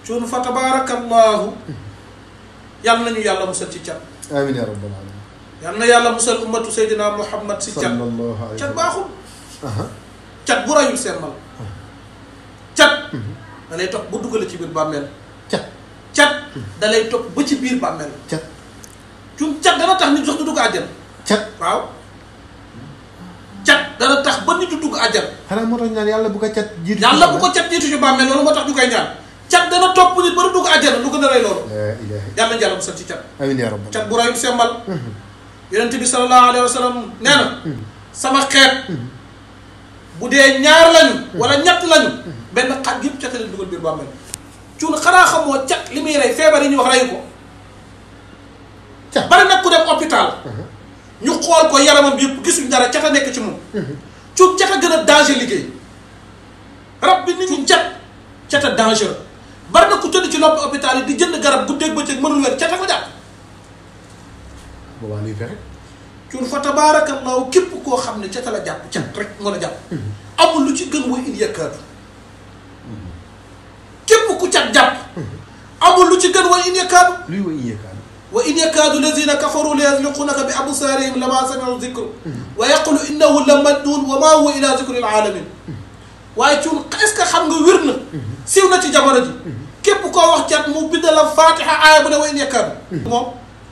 cuun fa tabarakallahu yàlla nañu yàlla musal ci cat amiin yaa rabbal alamin yàlla na yàlla musal ummatu seydina muhammad si cat sallallahu alayhi cat wa baaxul sallam cat bu rayul seen mal cat da lay topp ba duggale ci biir bàmmeel cat cat da lay topp ba ci biir bàmmeel cat cuun cat dana tax nit sax du dugg àjjana cat waaw cat dana tax ba nit du dugg àjjana xanaa moo tax ñaan yàlla bu ko cat jiitu yàlla bu ko cat jiitu ci bàmmeel loolu moo tax ñu koy ñaan cat dana topp nit ba du dugg àjjana lu gën a rey loolu laa ilaha yàlla nañu yàlla musal ci cat amiin yaa rabbal cat bu rayul sembal yonent bi sallallahu alayhi wa sallam nee na sama xeet bu dee ñaar lañu wala ñett lañu benn xat yëpp cat leen dugal biir bàmmeel cuun xanaa xamoo cat li muy rey feebar yi ñuy wax reyu ko cat bari nag ku dem hôpital ñu xool ko yaramam yëpp gisuñ dara cat a nekk ci moom cuun cat a gën a danger liggéey rab bi nit ñi cat cat a danger bari na ku tëdd ci loppi hôpital yi di jënd garab guddeeg bëccëg mënul wér cat a ko jàpp boobaa luy fexe cuun fa tabaarakallahu képp koo xam ne ca la jàpp cat rek nga la jàpp amul lu ci gën wa in yakkaatu képp ku cat jàpp amul lu ci gën wa in yakkaatu luy wa iyakaanu wa in yakkaadu lazina kafaru la yazliqunaka bi absaarihim lama samiu zikru wa yaqulu innahu la majnun wa ma huwa ila zikri alaalamin waaye cuun est-ce que xam nga wér na siiw na ci jamono ji képp koo wax cat mu bind la fatiha aaya bu ne wa in yakkaadu moom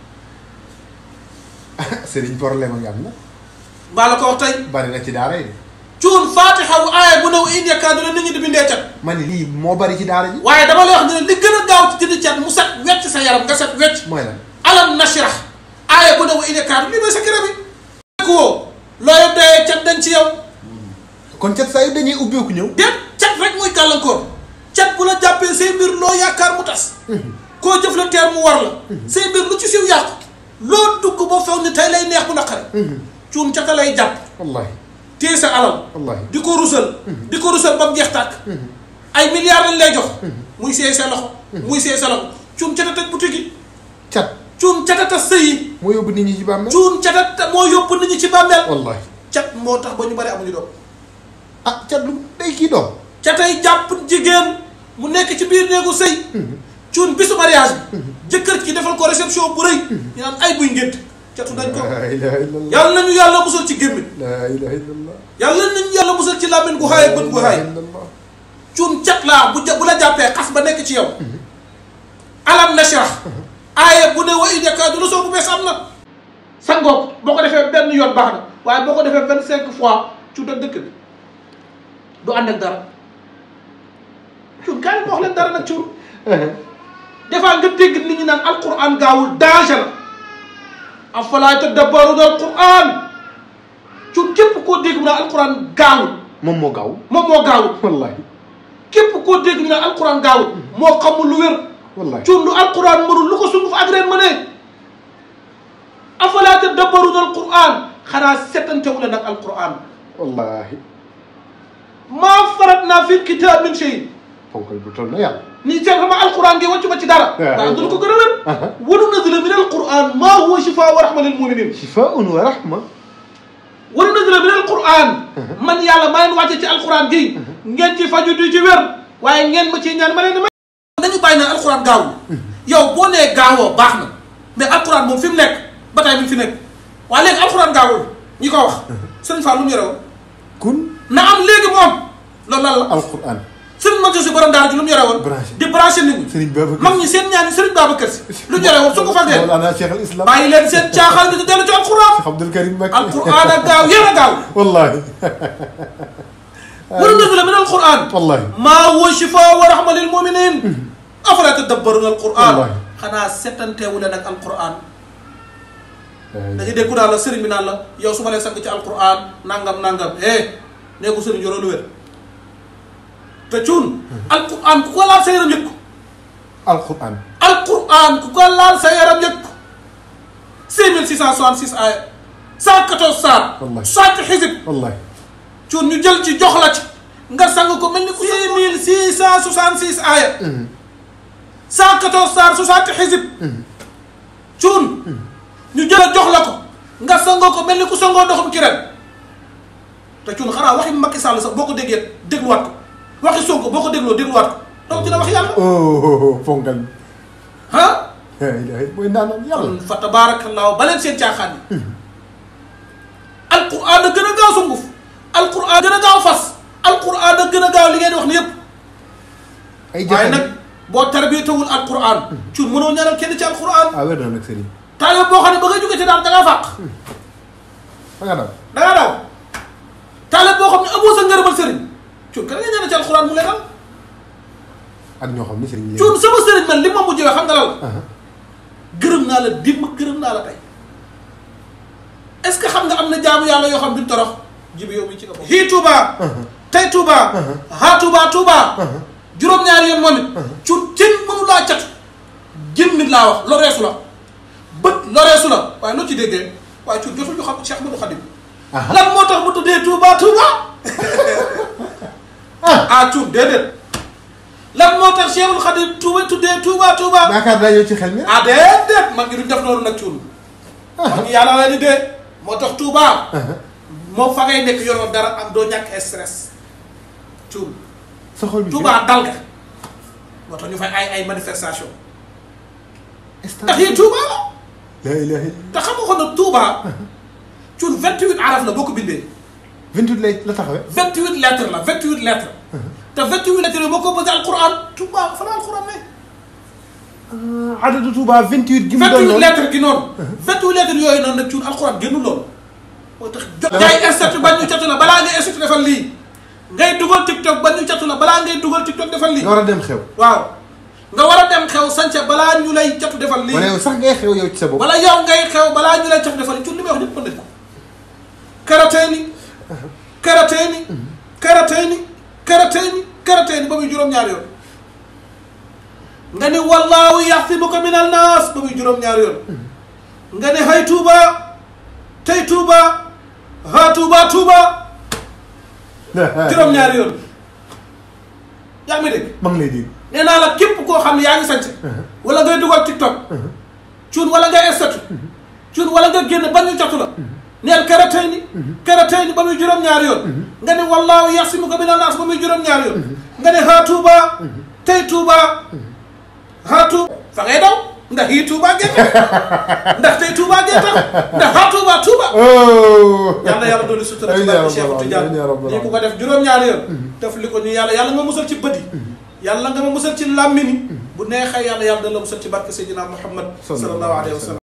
sëriñ problème a nga am na mbaa la ko wax tey bari na ci daara yi de cuun fatiha wu aaya bu ne wa in yakkaadu la nit ñi di bindee cat ma ne lii moo bari ci daara ji waaye dama lay wax ne li gën a gaaw ci dindi cat mu set wecc sa yaram nga set wecc mooy lan alam nashrah aaya bu ne wa in yakkaadu lii mooy sa kër bi ku woo looy doyee cat dañ ci yow kon cat saa yu dañuy ubbeeku ñëw déet cat rek muy gàllankoor cat bu la jàppee say mbir loo yaakaar mu tas koo jëf la teer mu war la say mbir lu ci siw yàqu loo dugg ba foog ni tey lay neex bu naqare cuun cata lay jàpp wallahi téye sa alal wallahi di ko rusal di ko rusal ba mu jeex tàkk ay milliards lañ lay jox muy seey sa loxo muy seey sa loxo cuun cata tëj boutique yi cat cuun cata tas sëy yi moo yóbbu nit ñi ci bàmmeel cuun cata moo yóbbu nit ñi ci bàmmeel wallahi cat moo tax ba ñu bari amuñu doom ah cat lu day kii doom catay jàpp jigéen mu nekk ci biir néegu sëy cuun bisu mariage bi jëkkër ci defal ko réception bu rëy ñu naan ay buy ngént catu dañ ko laa ilaha illallah yàlla nañu yàlla musal ci gémmiñ laa ilaha illallah yàlla nañu yàlla musal ci làmmiñ gu xaay ak bët gu xaay illallah cuun cat laa bu ja bu la jàppee xas ba nekk ci yow alam nashrah aaye bu ne wa in yakaadu la soo bu bees am na sangook boo ko defee benn yoon baax na waaye boo ko defee vingt cinq fois cuun ak dëkk bi du ànd ak dara cuun kaay ma wax leen dara nag cuun des fois nga dégg nit ñi naan alquran gaawul danger la afalaa tadabbaruna alquran cuun képp koo dégg mu naan alquran gaawul moom moo gaaw moom moo gaawul wallahi képp koo dégg ñu naan alquran gaawul moo xamul lu wér wallahi cuun lu alquran mënul lu ko sunguf ak reen mënee afalaa tadabbaruna alquran xanaa setantewu leen ak alquran wallahi maa farat naa fi kitab min shay ponkal bu toll na yàlla ni seet sama alquran gi wàccu ma ci dara daa dul ko gën a wér wa nunazzilu min alquran maa huwa shifaa wa rahma lil muminin shifaun wa rahma wa nunazzilu min alquran man yàlla maa leen wàcce ci alquran gi ngeen ci faju di ci wér waaye ngeen ma ciy ñaan ma leen di may dañu bàyyi naan alquran gaawul yow boo nee gaawoo baax na mais alquran moom fi mu nekk ba tey mi ngi fi nekk waaye léegi alquran gaawul ñi ko wax sëriñ Fall lu mu yore woon kun na am léegi moom loolu lan la alquran sëriñ Mansour si borom daara ji lu mu yore woon Branché. di branché nit ñi Sëriñ Babacar mag ñi seen ñaani sëriñ Babacar si lu ñu yore woon su ko fal dee Mawlana Cheikh al Islam bàyyi leen seen caaxaan bi di dellu ci alquran Cheikh Abdul Karim Mbacké alquran ak gaaw yéen a gaaw wallahi wa nunazzilu min alquran wallahi maa huwa shifaa wa rahma lil muminin afala tadabbaruna alquran Wallahi. xanaa settanteewu leen ak alquran da ngay dégg daal la sëriñ bi naan la yow su ma lay sang ci alquran nangam nangam eh nee ko sëriñ yoroo lu wér te cuun alquran ku ko laal sa yaram yëg ko alquran alquran ku ko laal sa yaram yëg ko 5666 aaya 114 saar Wallahi. 60 xisib wallahi cuun ñu jël ci jox la ci nga sang ko mel ni ku 6666 aaya 114 saar 60 xisib cuun ñu jël a jox la ko nga sangoo ko mel ni ku sangoo ndoxum ci ren te cuun xanaa waxi Macky Sall sax boo ko déggee dégluwaat ko waxi Sonko boo ko dégloo dégluwaat ko donc dina wax yàlla oh fonkal bi. ah la ilaha illa mooy naanaan yàlla. kon fa tabaarakallaahu ba leen seen caaxaan yi alquran a gën a gaaw sunguf alquran gën a gaaw fas alquran a gën a gaaw li ngeen di wax ni yëpp ay waaye jafe nag boo tarbiyatawul alquran ci mënoo ñaanal kenn ci alquran ah wér na nag sëriñ. taalibe boo xam ne ba nga jógee ci daal da ngaa fàq fa nga daw. da ngaa daw taalibe boo xam ne amoo sa ngërëmal sëriñ cuun kan nga ñaanal ci alquran mu lay dal ak ñoo xam ne sëriñ yi. cuun sama sëriñ man li ma mujjee wax xam nga lal ah gërëm naa la dimb gërëm naa la tey est ce que xam nga am na jaamu yàlla yoo xam duñ torox jibi yow mi ci nga bokk hii Touba tey Touba haa Touba Touba juróom-ñaari yoon moom it cuun cin mënu laa cat gémmit laa wax loreesu la bët loreesu la waaye loo ci déggee waaye cuun jotul ñu xam Cheikh Modou Khadim ah lan moo tax mu tuddee Touba Touba ah cuun déedéet lan moo tax Cheikhul Khadim Touba tuddee Touba Touba yaakaar naa yow ci xel mi. ah déedéet mag ngi duñ def loolu nag cuun mag ngi yàlla la di dee moo tax Touba moom fa ngay nekk yoroon dara am doo ñàkk stress cuun sa xol bi. Touba dal nga moo tax ñu fay ay ay manifestation instant ndax yi Touba la la ilaha illa. te xam nga ko nag Touba cuun 28 araf la boo ko bindee 28 lay la taxawee. 28 lettres la 28 lettres te 28 lettres yooyu boo ko bëgg alquran Touba fa la alquran ne ah adadu Touba 28. gi mu doon 28 noonu. lettres gi noonu 28 lettres yooyu noonu nag cuun alquran génnu loolu moo tax jot jaay statut ba ñu catu la balaa ngay statut defal lii ngay dugal tiktok ba ñu catu la balaa ngay dugal tiktok defal lii nga war a dem xew. waaw nga war a dem xew sànce balaa ñu lay catu defal lii wala yow sax ngay xew yow ci sa bopp. wala yow ngay xew balaa ñu lay catu defal lii cuun li may wax ñëpp mën nañ ko karateeni karateeni karateeni karateeni karateeni ba muy juróom-ñaari yoon nga ni wallaahu yaxsibuka min annaas ba muy juróom-ñaari yoon nga ne hay tuuba tey tuuba ha tuuba tuuba juróom-ñaari yoon yaa ngi may dégg maa ngi lay dégg. nee naa la képp koo xam ne yaa ngi sañse wala ngay dugal tiktok cuun wala ngay statut cuun wala nga génn ba ñu jotu la neel karatay ni karatay ni ba muy juróom-ñaari yoon nga ne wallaahu yaxsimuka mina naas ba muy juróom-ñaari yoon nga ne haa tuuba tey tuuba haa tuuba fa ngay daw ndax yii tuuba gee tax ndax tey tuuba gee tax ndax haa tuuba tuuba oh. yàlla yàlla dooli sutura ci Amiin yaa barke Cheikh rabbal Tidiane aalamiin, yaa rabbal nii ku ko def juróom-ñaari yoon def li ko ñu yàlla yàlla nga musal ci bët yi yàlla nga ma musal ci làmmiñ yi bu neexee yàlla yàlla da la musal ci barke Seydina Muhammad sallallahu alayhi wa sallam